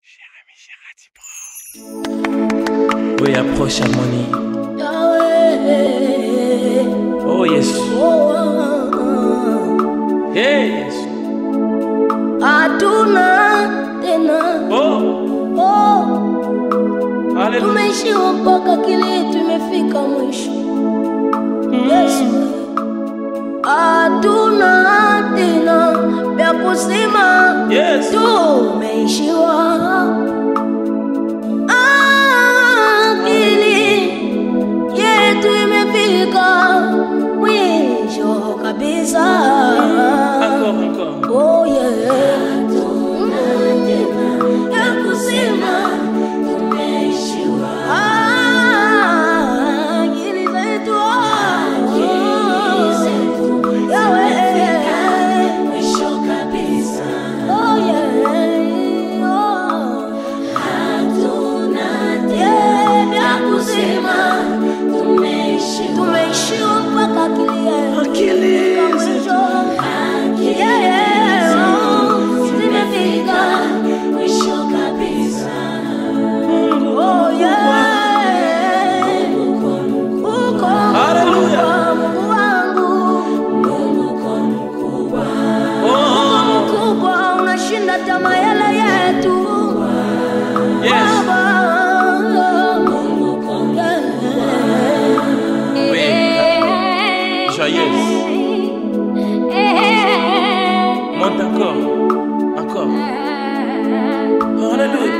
We approach harmony. Yahweh. Oh yes. Oh, ah, Hey yes. ah. Hatuna tena Oh. oh, Hallelujah. tumeishiwa mpaka kile tumefika mwisho. Yesu, hatuna tena vya kusema, Yes. tumeishiwa akili yetu imefika mwisho kabisa. Encore, encore. Oh yeah. Ya kusema Ah, akili zetu, ah. Yawe. Oh yeah. Oh. Yeah, vya kusema tumeishiwa mpaka akili yetu Akili imefika mwisho. Yeah, yeah, oh, zimefika. Oh, yeah. Uko Hallelujah. Mungu wangu. Oh. Mkubwa unashinda tamaa yale yetu. Yes. Baba. Yeah. Joyeuse. Monte encore. Encore. Hallelujah.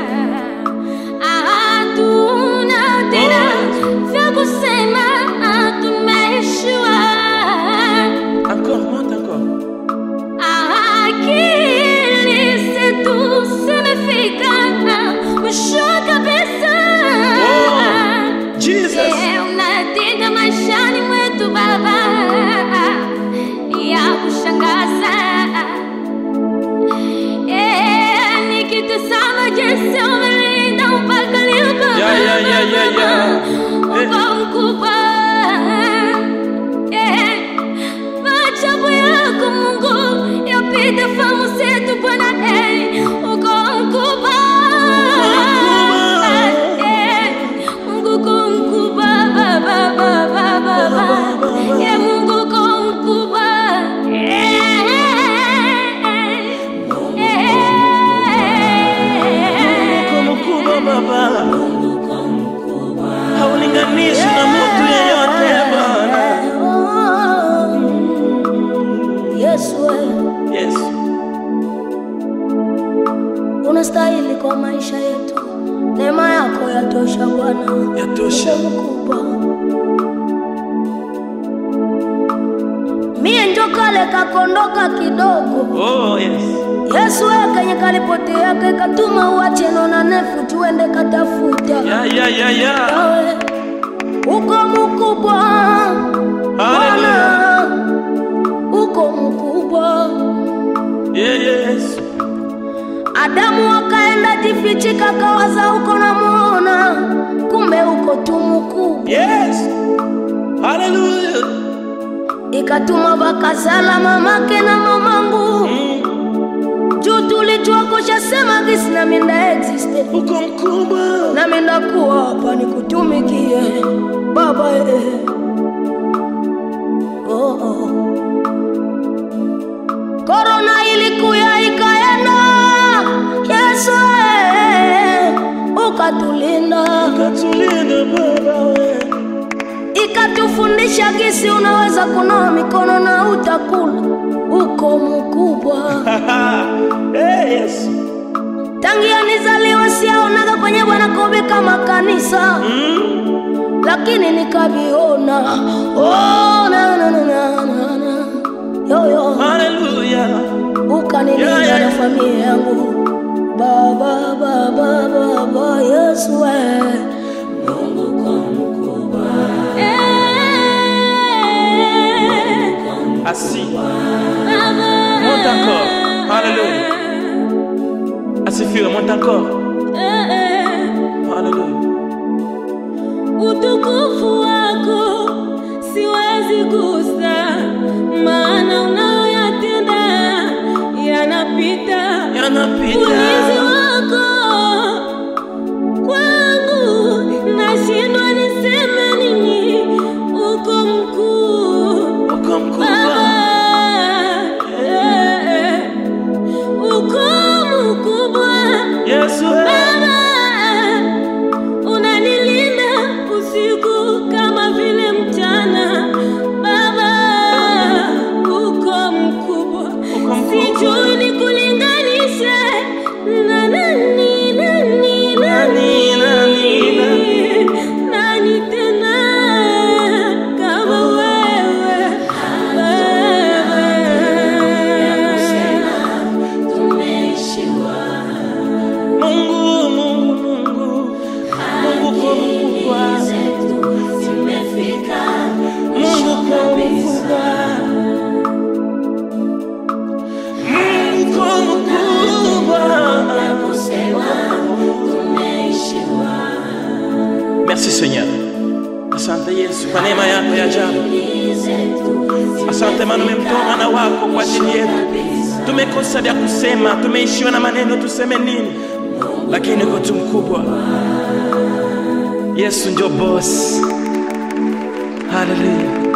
Hatuna tena vya kusema, tumeishiwa. Encore, monte encore. Akili zetu zimefika mwisho kabisa. Oh, Jesus. Je, unatenda maishani mwetu Baba ya kushangaza. Eh, nikitazama jinsi umelinda mpaka leo Baba, Yeah, yeah, yeah, yeah, yeah. uko mkubwa. Eh, maajabu yako Mungu yapita fahamu zetu Bwana, eh, uko mkubwa. Eh, Mungu uko mkubwa, Baba, Baba, Baba. Eh, Mungu uko mkubwa. Eh, eh, Uko mkubwa Baba. Haulinganishi na mtu yeyote Bwana. Yesu wewe Yes. unastahili kwa maisha yetu, neema yako yatosha Bwana, Yatosha. Uko mkubwa. Mie njo kale kakondoka kidogo, Oh yes. Yesu wewe kenye kalipotea ke katuma uache nona nefu tuende katafuta Yeah, yeah, yeah, yeah. Yawe, uko mkubwa Bwana, Hallelujah. uko mkubwa Yeah, yes. Adamu akaenda jifichika, kawaza uko namuona, kumbe uko tu mkubwa. Yes. Hallelujah. Ikatuma bakazala mamake na mamangu Mm. juu tulijua kushasema gisi na minda existe Uko mkubwa. na minda kuwa hapa nikutumikie baba eh. oh, oh. Korona ilikuya ikaenda, Yesu eh, ukatulinda Katulinda Baba we. ikatufundisha gisi unaweza kunawa mikono na utakula. Uko mkubwa hey, yes. tangia nizaliwe, siaonaga kwenye Bwana kobe kama kanisa Mm. lakini nikaviona. Oh, na, na, na, na, na, na. Yo, yo. Hallelujah. ukanilinda Yeah, yeah. na familia yangu baba baba baba Yesu we Assis. Monte encore. Hallelujah. Asifiwe, monte encore. Hallelujah. Utukufu wako siwezi gusa, maana unayoyatenda yanapita. Yanapita. Ulinzi wako Merci Seigneur. Asante Yesu kwa neema yako ya ajabu. Asante maana umemtoa mwana wako kwa ajili yetu. Tumekosa vya kusema, tumeishiwa na maneno, tuseme nini? Lakini uko tu mkubwa. Yesu ndio boss. Hallelujah.